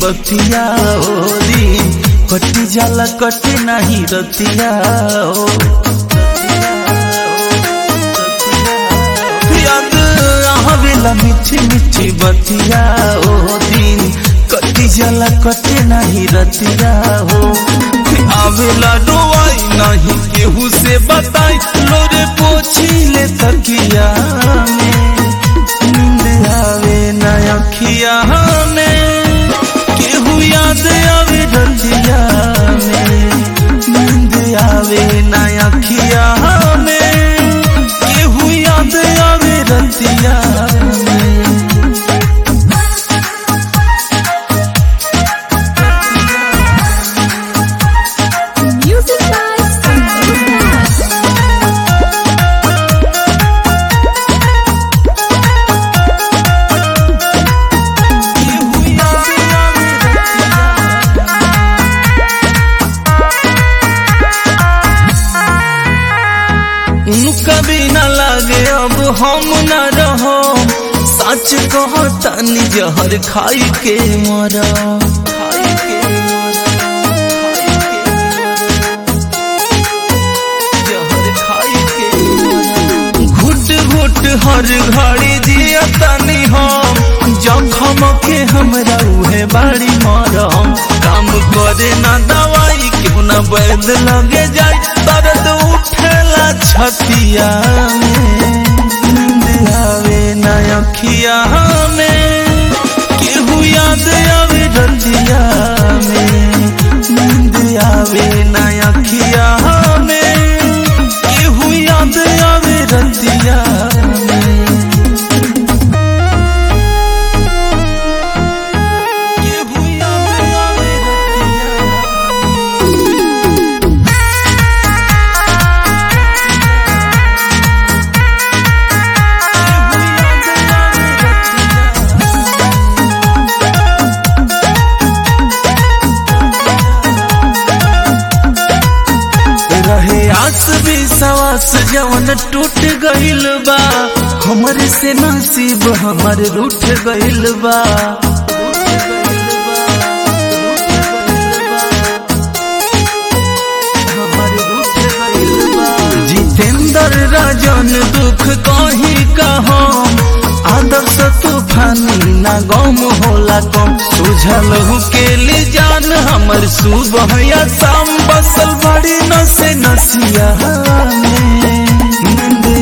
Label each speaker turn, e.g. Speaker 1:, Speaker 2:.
Speaker 1: बतिया ओ दिन कटी जाला कटे नहीं रतिया ओ याद आवेला मीठी मीठी बतिया ओ दिन कटी जाला कटे नहीं रतिया हो आवेला रोवाई नहीं केहू से बताई लोरे पोछी ले तकिया में नींद आवे ना अखिया में केहू याद आवे रतिया में नींद आवे ना अखिया में केहू याद आवे रतिया में
Speaker 2: Music by Santosh.
Speaker 1: केहू याद आवे रतिया उनका बिना लागे अब हम न रहो सच कहो तनी जहर खाई के मरा खाई के जहर खाई के घुट घुट हर घड़ी जिया तनी हम जखम के हमरा उहे बाड़ी मरम काम करे ना दवाई क्यों ना वैद लगे जाए दर्द उठेला छतिया में नींद आवे ना अखिया में केहू याद आवे रतिया में नींद आवे ना अखिया में केहू याद आवे रतिया में केहू याद आवे रतिया केहू याद आवे रतिया रहे आस भी सवास जवन टूट गइल बा हमर से नसीब हमर रूठ गइल बा हमर रूठ गइल बा। जितेंद्र राजन दुख कहीं कहम आदर्श तूफानी ना गम होला कम सुझल के जान हमर सुबह या शाम बसल बड़ी नसे नसिया में नींद